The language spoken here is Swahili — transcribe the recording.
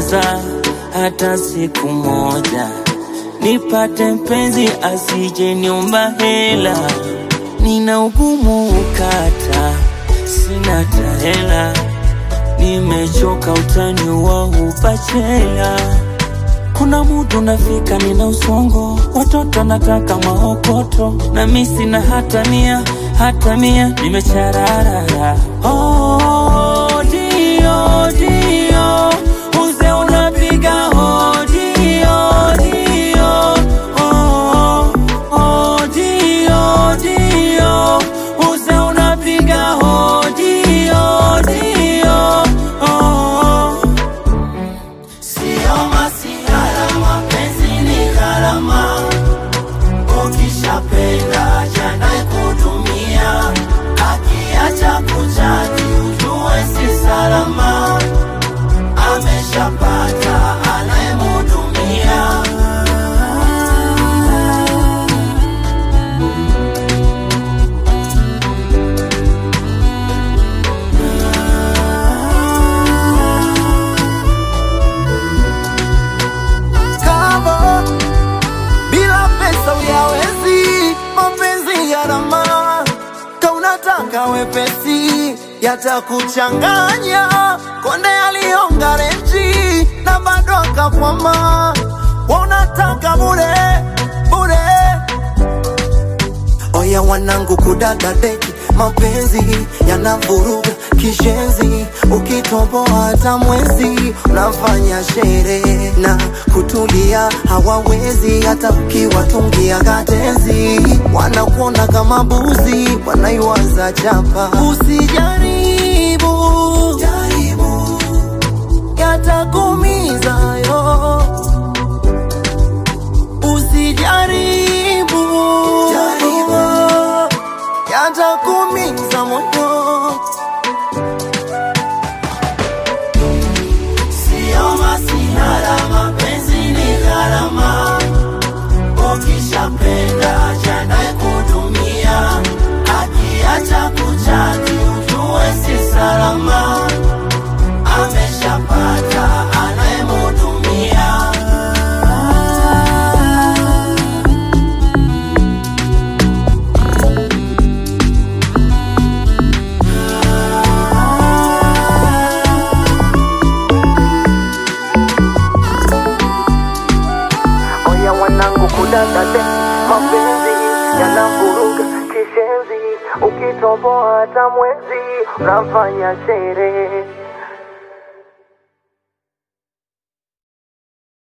sitokosa hata siku moja, nipate mpenzi asije niomba hela. Nina ugumu ukata, sina tahela, nimechoka utani wa upachela. Kuna mudu nafika nina usongo, watoto nataka maokoto, na mi sina hata mia, hata mia, nimechararara. Oh, dio, dio, uze unapiga hodi, hodi, oh, oh, dio, dio, uze unapiga hodi, hodi, oh. Sio masihara, mapenzi ni gharama. Ukishapenda jana kudumia, akiacha kujali ujue si salama. Ameshapata anayemhudumia. kama bila pesa uyawezi mapenzi gharama ka unataka wepesi yatakuchanganya konde alionga renji na bado akakwama wanataka bure bure Oya wanangu kudaga deki, mapenzi yanavuruga kishenzi, ukitoboa hata mwezi unafanya sherehe na kutulia hawawezi, hata ukiwatungia katezi wanakuona kama buzi, wanaiwaza chapa. Usijaribu jaribu, yatakumiza yo Usijaribu jaribu, yatakumiza moyo. Sio masihara, mapenzi ni gharama. Ukishapenda jana kudumia, akiacha kujali ujue si salama. Ameshapata anayemhudumia. Oya wanangu kudadade, mapenzi yanavuruga kishenzi, ukitoboa hata mwezi unafanya sherehe